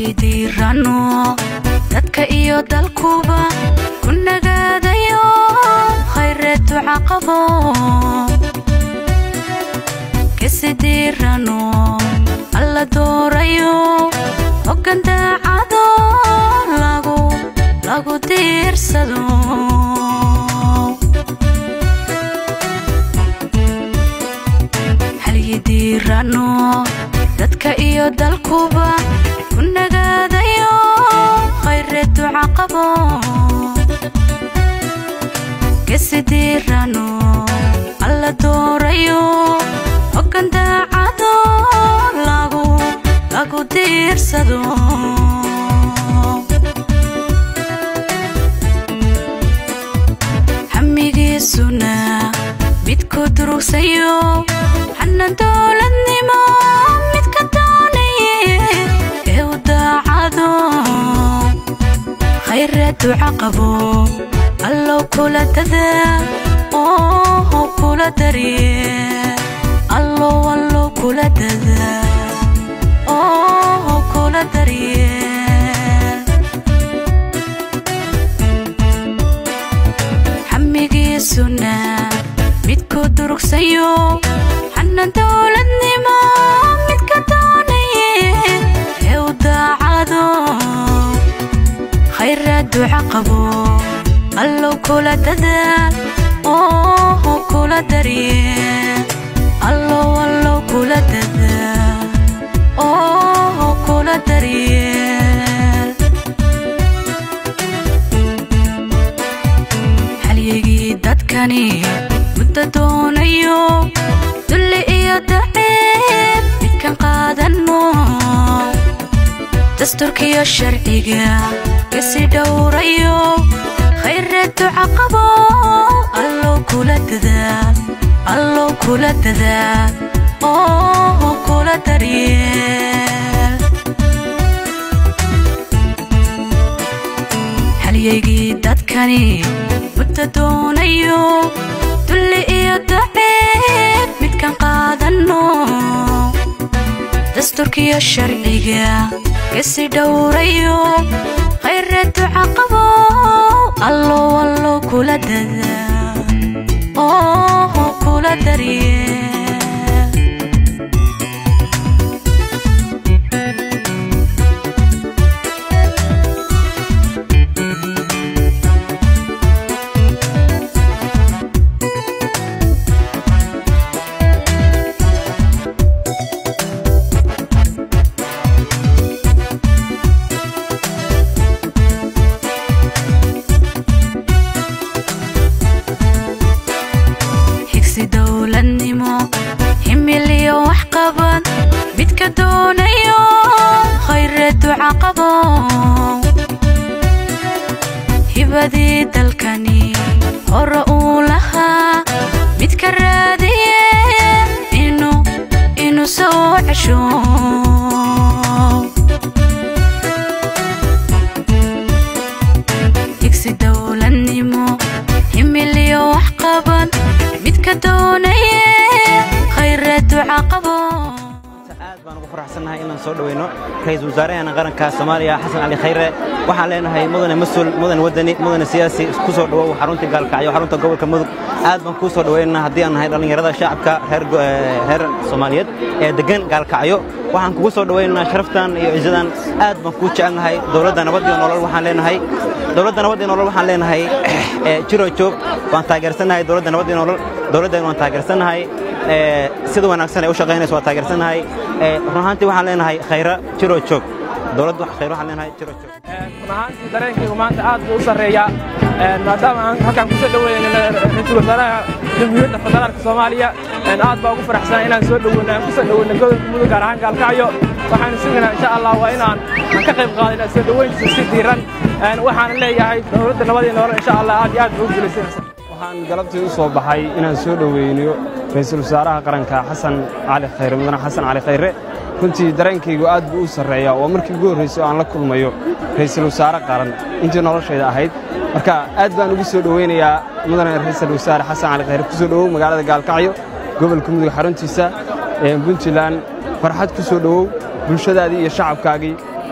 halyay diirano dadka iyo dalkuba ku nagaadayo khayreed duca qabo kasi diirano alla doorayo hoggan daacado lagu lagu diirsado halyay diirano dadka iyo dalkuba ku nagaadayo khayreed duca qabo kasi diirano alla doorayo hoggan daacado lagu lagu diirsado hamigiisuna midku durugsayo xanan dowladnimo midka doonaye ee u daacado khayreed duca qabo allow kula dadaa oo kula darye allow allow kula dadaa oo kula darye xamigiisuna midku durugsayo xanan dowladnimo midka doonaye ee u daacado khayraad duca qabo allow kula dadaal oo kula darye allow allow kula dadaal oo kula daryeel halyagii dadkani muddo doonayo dulli iyo daceeb midkan qaadano dasturkiyo sharciga kasi dhowrayo khayreed duca qabo allow kula dadaal allow kula dadaal oo kula daryeel halyaygii dadkani muddo doonayo dulli iyo daceeb midkan qaadano dasturkiyo sharciga kasi dhowrayo khayreed duca qabo allow allow kula dadaal oo kula daryeel higsi dowladnimo himiliyo wax qaban midka doonayo khayreed duca qabo hibadii dalkani hore uu lahaa midka raadiye inuu inuu soo cesho higsi dowladnimo himiliyo wax qaban midka doonaye khayreed duca qabo aad baan ugu faraxsannahay inaan soo dhoweyno ra-iisul wasaaraheena qaranka soomaaliya xasan cali khayre waxaan leenahay mudane mas-uul mudane wadani mudane siyaasi ku soo dhowow xarunta gaalkacyo xarunta gobolka mudug aad baan kuu soo dhoweynaynaa haddii aan nahay dhallinyarada shacabka reer go- ee reer soomaaliyeed ee deggan gaalkacyo waxaan kugu soo dhoweynaynaa sharaftan iyo ciisadan aad baan kuu jecelnahay dowladda nabad iyo nolol waxaan leenahay dowladda nabad iyo nolol waxaan leenahay ee jiro joog waan taageersannahay dowladda nabad iyo nolol dowladdeena waan taageersannahay ee sida wanaagsan ay u shaqaynayso waa taageersannahay ee run ahaantii waxaan leenahay khayra jiro joog dowladda khayra waxaan leenahay jiro joog run ahaantii dareenkaygu maanta aad buu u sarreeyaa maadaama aan halkaan kusoo dhaweynay ra-iisul wasaaraha jamhuuriyadda federaalka soomaaliya aad baa ugu faraxsanaa inaan soo dhoweyno aan kusoo dhoweyno gobolka mudug gaar ahaan gaalkacyo waxaanu sugaynaa insha allah waa inaan aan ka qayb qaadayna soo dhoweyntiisa si diiran waxaan leeyahay dowladda nabad iyo nolol insha allah aad iyo aad buu u guulaysanaysa waxaan galabtii u soo baxay inaan soo dhoweyniyo ra'iisul wasaaraha qaranka xasan cali khayre mudane xasan cali khayre runtii dareenkaygu aad buu u sarreeyaa oo markii ugu horraysay oo aan la kulmayo ra'iisul wasaare qaran intii noloshayda ahayd marka aad baan ugu soo dhoweynayaa mudane ra'iisul wasaare xasan cali khayre ku soo dhowow magaalada gaalkacyo gobolka mudug xaruntiisa ee puntland farxad ku soo dhowow bulshadaadii iyo shacabkaagii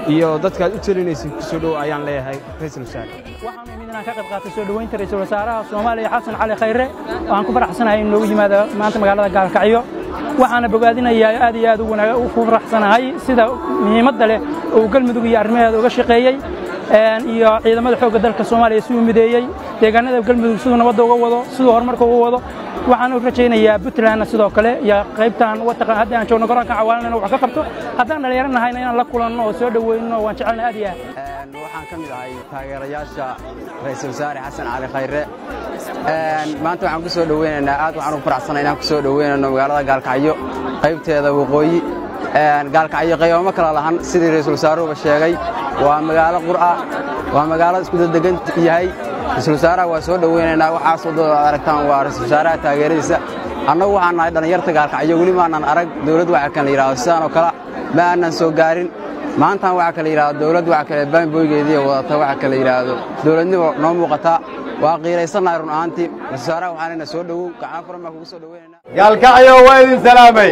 iyo dadkaad u telinaysid ku soo dhow ayaan leeyahay ra'iisul wasaare waxaan umid inaan ka qayb qaatay soo dhoweynta ra'iisul wasaaraha soomaaliya xasan cali khayre waxaan ku faraxsanahay in noogu yimaado maanta magaalada gaalkacyo waxaana bogaadinayaa aad iyo aad u wanaag ku faraxsanahay sida muhiimadda leh uu galmudug iyo arrimaheeda uga shaqeeyey iyo ciidamada xoogga dalka soomaaliya siduu mideeyey deegaanada galmudug siduu nabadda uga wado siduu horumarka uga wado waxaan u rajaynayaa puntlandna sidoo kale iyo qaybtan wataqaan haddii aan joogno garoonka cawaalan inuu wax ka qabto haddaan dhallinyaro nahayna inaan la kulanno oo soo dhoweyno waan jecelna aad iyo aad waxaan ka mid ahay taageerayaasha ra'iisul wasaare xasan cali khayre maanta waxaan ku soo dhoweynaynaa aad waxaan ugu faraxsanay inaan ku soo dhoweynayno magaalada gaalkacyo qaybteeda waqooyi gaalkacyo qaybamo kala lahan sidii ra'iisul wasaaruhuba sheegay waa magaalo qur'a waa magaalo isku dadegan yahay ra'iisul wasaaraha waa soo dhoweynaynaa waxaas waddada aragtaan waa ra'iisul wasaaraha taageeradiisa annagu waxaan nahay dhallinyarta gaalkacyo weli maanan arag dawlad waxa kan la yidhahdo sidaan oo kale ma aanan soo gaarin maantaan waxaa kala yidhahdo dawlad waxa kale baanboygeediiya wadata waxa kala yidhaahdo dawladnimo noo muuqata waa qiiraysannahay run ahaantii ra'iisul wasaaraha waxaan lena soo dhowow gacmo furan baan kugu soo dhoweynaynaa gaalkacyo waa idin salaamay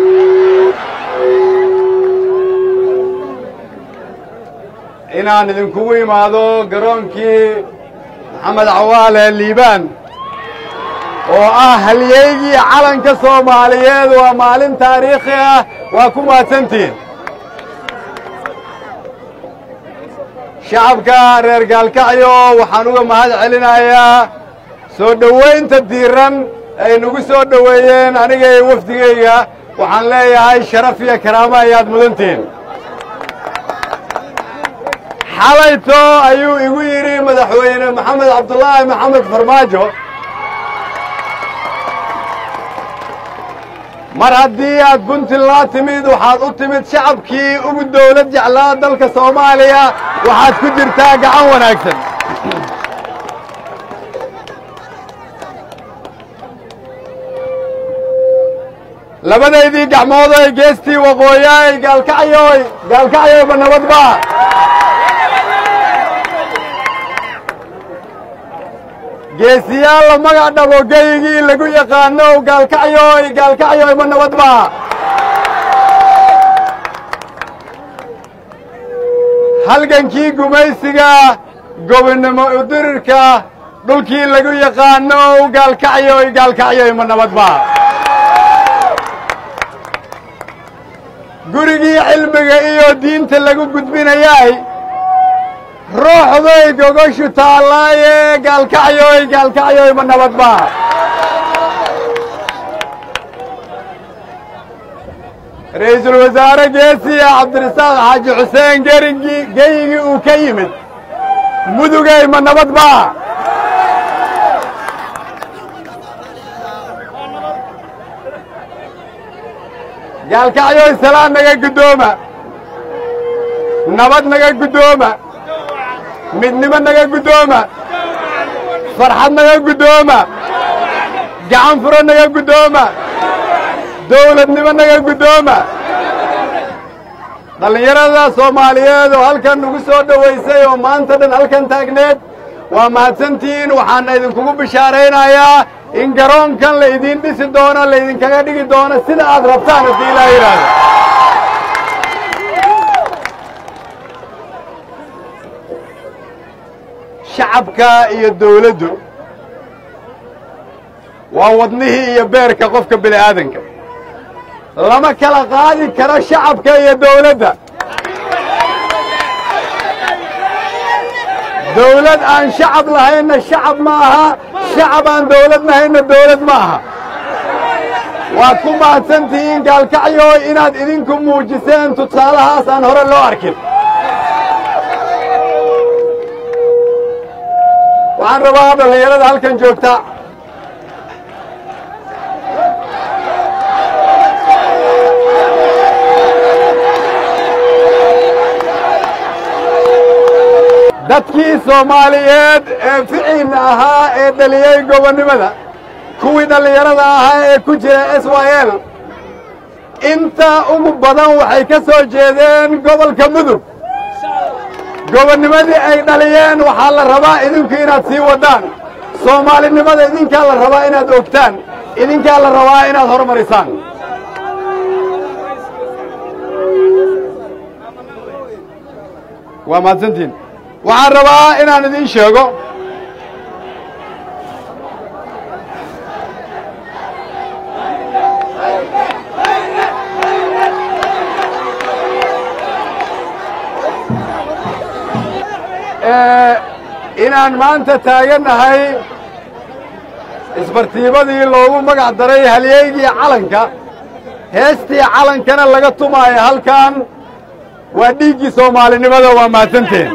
inaan idinkugu imaado garoonkii maxamed cawaale liibaan oo ah halyeygii calanka soomaaliyeed waa maalin taariikhi ah waa ku mahadsantihin shacabka reer gaalkacyo waxaan uga mahad celinayaa soo dhowaynta diiran ay nagu soo dhoweeyeen aniga iyo wafdigayga waxaan leeyahay sharaf iyo karaamo ayaad mudantihin xalayto ayuu igu yidhi madaxweyne maxamed cabdulaahi maxamed farmaajo mar haddii aad puntland timid waxaad u timid shacabkii ugu dawlad jeclaa dalka soomaaliya waxaad ku jirtaa gacan wanaagsan labadaydii gacmood oy geestii waqooyaay gaalkacyoy gaalkacyoyba nabadba geesiyaal la magac dhabo geygii lagu yaqaano gaalkacyoy gaalkacyoyba nabadba halgankii gumaysiga gobonnimo udirirka dhulkii lagu yaqaano gaalkacyoy gaalkacyoyma nabadba gurigii cilmiga iyo diinta lagu gudbinayaay ruuxday gogoshu taallaaye gaalkacyoy gaalkacyoyma nabadba ra'iisul wasaare geesiya cabdirasaaq xaaji xuseen gerigii geyigii uu ka yimid mudugayma nabadba gaalkacyoy salaan naga guddooma nabad naga guddooma midnimo naga guddooma farxad naga guddooma gacan furo naga guddooma dawladnimo naga guddooma dhallinyarada soomaaliyeed oo halkan nagu soo dhowaysay oo maanta dhan halkan taagneed waa mahadsantihiin waxaana idinkugu bishaaraynayaa in garoonkan laydin dhisi doono laydinkaga dhigi doono sida aad rabtaan haddii ilaa yidhaahdo shacabka iyo dawladdu waa wadnihii iyo beerka qofka bini aadanka lama kala qaadi karo shacabka iyo dawladda dawlad aan shacab lahaynna shacab ma aha shacab aan dawlad lahaynna dawlad ma aha waad ku mahadsantihiin gaalkacyo inaad idinku muujiseen tusaalahaas aan hore loo arkin waxaan rabaa dhallinyarada halkan joogta dadkii soomaaliyeed ee ficiinna ahaa ee dhaliyey gobonnimada kuwii dhallinyarada ahaa ee ku jira s y l inta ugu badan waxay ka soo jeedeen gobolka mudug gobonnimadii ay dhaliyeen waxaa la rabaa idinku inaad sii waddaan soomaalinimada idinkaa la rabaa inaad ogtaan idinkaa la rabaa inaad horumarisaan waa mahadsantihin waxaan rabaa inaan idiin sheego inaan maanta taagannahay isbartiibadii loogu magac daray halyeygii calanka heestii calankana laga tumaayo halkan waa dhiiggii soomaalinimada waa mahadsanteen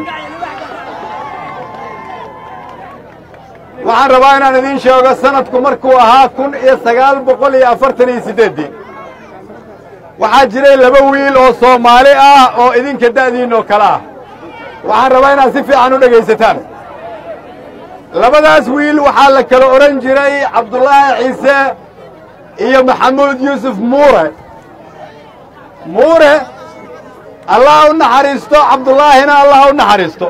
waxaan rabaa inaan idiin sheego sanadku markuu ahaa kun iyo sagaal boqol iyo afartan iyo siddeeddii waxaa jiray laba wiil oo soomaali ah oo idinka da'diinoo kale ah waxaan rabaa inaad si fiican u dhegaysataan labadaas wiil waxaa la kala odhan jiray cabdulaahi ciise iyo maxamuud yuusuf muure muure allah u naxariisto cabdullaahina allah u naxariisto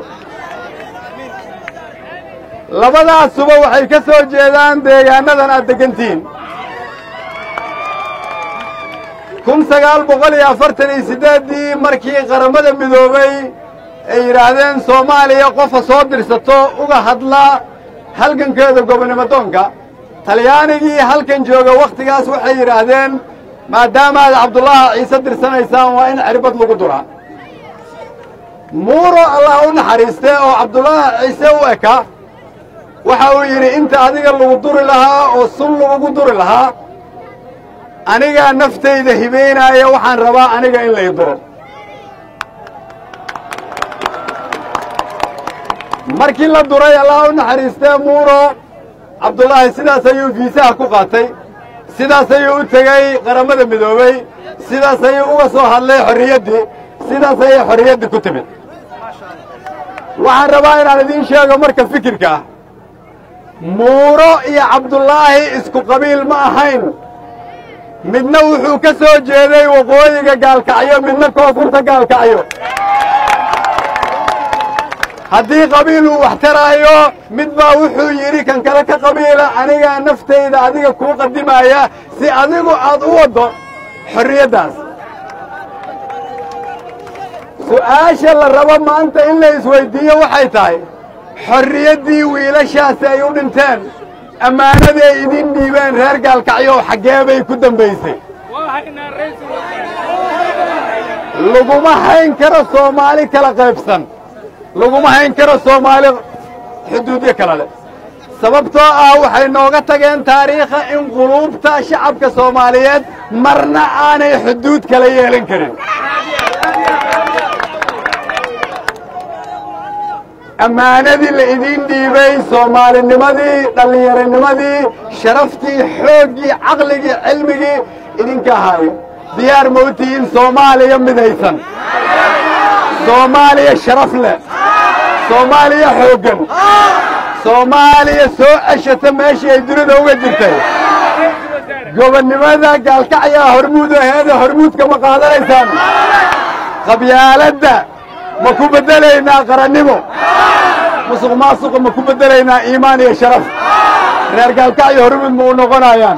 labadaasuba waxay ka soo jeedaan deegaannadan aad deggantihiin kun sagaal boqol iyo afartan iyo siddeeddii markii qarammada midoobay ay yidhaahdeen soomaaliya qofa soo dirsato uga hadla halgankeeda gobonnimo doonka talyaanigii halkan jooga wakhtigaas waxay yidhaahdeen maadaama aad cabdullaahi ciise dirsanaysaan waa in cirbad lagu duraa muuro allah u naxariistee oo cabdullaahi ciise u eka waxa uu yidhi inta adiga lagu duri lahaa oo sun lagugu duri lahaa anigaa naftayda hibaynaaya waxaan rabaa aniga in lay duro markii la duray allah u naxariistee muuro cabdullaahi sidaas ayuu fiisaha ku qaatay sidaas ayuu u tegey qarammada midoobey sidaas ayuu uga soo hadlay xorriyaddii sidaas ayay xorriyaddii ku timid waxaan rabaa inaan idiin sheego marka fikirka ah muuro iyo cabdullaahi isku qabiil ma ahayn midna wuxuu ka soo jeeday waqooyiga gaalkacyo midna koonfurta gaalkacyo haddii qabiil uu wax taraayo mid baa wuxuu yidhi kan kale ka qabiila anigaa naftayda adiga kuu qadimaaya si adigu aad u waddo xorriyaddaas su'aasha la rabo maanta in la isweyddiiyo waxay tahay xorriyaddii wiilashaasi ay u dhinteen ammaanadii ay idiin dhiibeen reer gaalkacyo xaggee bay ku dambaysay laguma hayn karo soomaali kala qaybsan laguma hayn karo soomaali xuduudyo kale leh sababtoo ah waxay nooga tageen taariikha in quluubta shacabka soomaaliyeed marna aanay xuduud kala yeelan karin ammaanadii la idiin dhiibay soomaalinimadii dhallinyaranimadii sharaftii xooggii caqligii cilmigii idinka ahaayo diyaar ma u tihiin soomaaliya midaysan soomaaliya sharaf leh soomaaliya xooggan soomaaliya soo ceshata meeshii ay dunida uga jirtay gobonnimada gaalkacyaa hormuud aheeda hormuudka ma qaadanaysaan qabyaaladda ma ku beddelaynaa qarannimo musuq maasuqa ma ku beddelaynaa iimaan iyo sharaf reer gaalkacyo hormuud ma u noqonayaan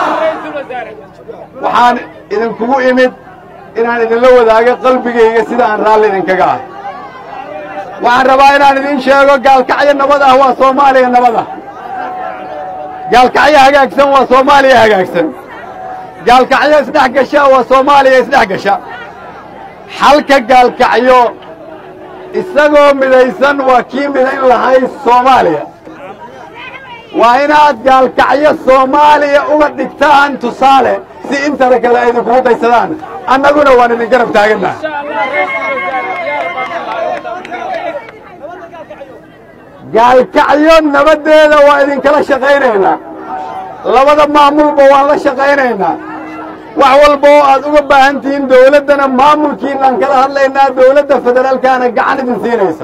waxaan idinkugu imid inaan idinla wadaago qalbigayga sida aan raalli idinkaga ah waxaan rabaa inaan idiin sheego gaalkacyo nabad ah waa soomaaliya nabad ah gaalkacyo hagaagsan waa soomaaliya hagaagsan gaalkacyo isdhex gasha waa soomaaliya isdhex gasha xalka gaalkacyo isagoo midaysan waa kii midayn lahay soomaaliya waa inaad gaalkacyo soomaaliya uga dhigtaan tusaale si intana kale ay idinkugu daysadaan annaguna waan idin garab taagannaha gaalkacyo nabaddeeda waa idinkala shaqaynaynaa labada maamulba waan la shaqaynaynaa wax walba oo aad uga baahan tihiin dawladdana maamulkiinaan kala hadlaynaa dawladda federaalkaana gacan idin siinaysa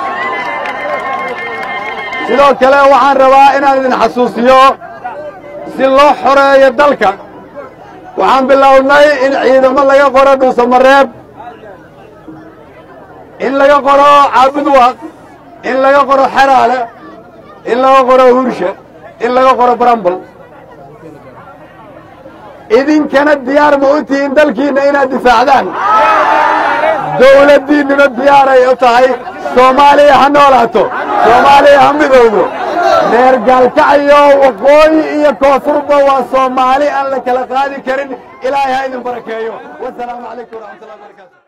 sidoo kale waxaan rabaa inaan idin xasuusiyo si loo xoreeyo dalka waxaan bilownay in ciidamo laga qoro dhuusamareeb in laga qoro caabudwaq in laga qoro xeraale in laga qoro hurshe in laga qoro barambal idinkana diyaar ma u tihiin dalkiinna inaad difaacdaan dowladdiinnuna diyaaray u tahay soomaaliya ha noolaato soomaaliya ha midowdo reer gaalkacyo waqooyi iyo koonfurba waa soomaali aan la kala qaadi karin ilaahay ha idin barakeeyo wasalaamu calaykum waraxmatullahi wabarakatu